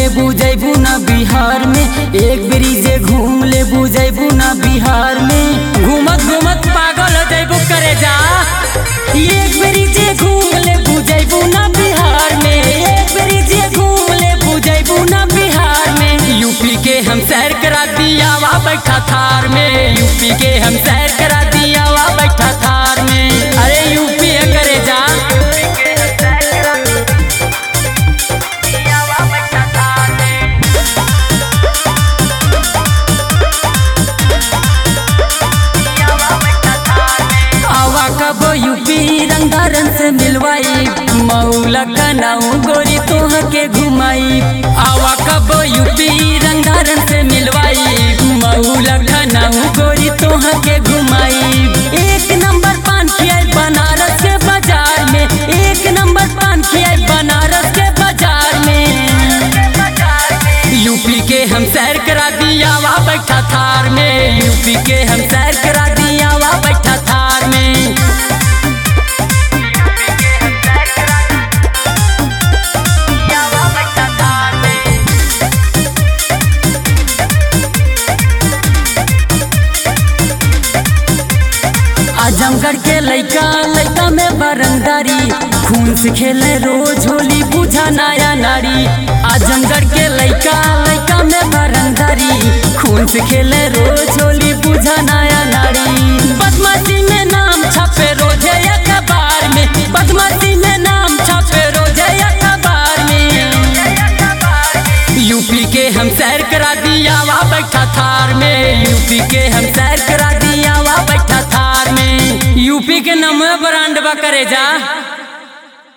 ले बुझैबू ना बिहार में एक बेरी जे घूम ले बुझैबू ना बिहार में घूमत घूमत पागल हो जैबू करे जा एक बेरी जे घूम ले बुझैबू ना बिहार में एक बेरी जे घूम ले बुझैबू ना बिहार में यूपी के हम सैर करा दिया वा बैठा थार में यूपी के हम सैर करा दिया वा बैठा थार में अरे यूपी है करे जा आवा कब यूपी रंगारन से मिलवाई मऊला कनाऊ गोरी तोह के घुमाई आवा कब यूपी रंगारन से मिलवाई मऊला कनाऊ गोरी तोह के घुमाई एक नंबर पान खियाई बनारस के बाजार में एक नंबर पान खियाई बनारस के बाजार में यूपी के हम सैर करा दिया वा बैठा थार में यूपी के हम सैर करा दिया वा बैठा थार में आजमगढ़ के लइका लइका में बरंदारी खून से खेले रोज होली बुझा नया नारी आजमगढ़ के लइका लइका में बरंदारी खून से खेले रोज होली बुझा नया नारी बदमाशी में नाम छपे रोजे अखबार में बदमाशी में नाम छपे रोजे अखबार में यूपी के हम सैर करा दिया वा बैठा थार में यूपी के हम सैर करा दिया वा बैठा थार में यूपी के नमो ब्रांड बा करे जा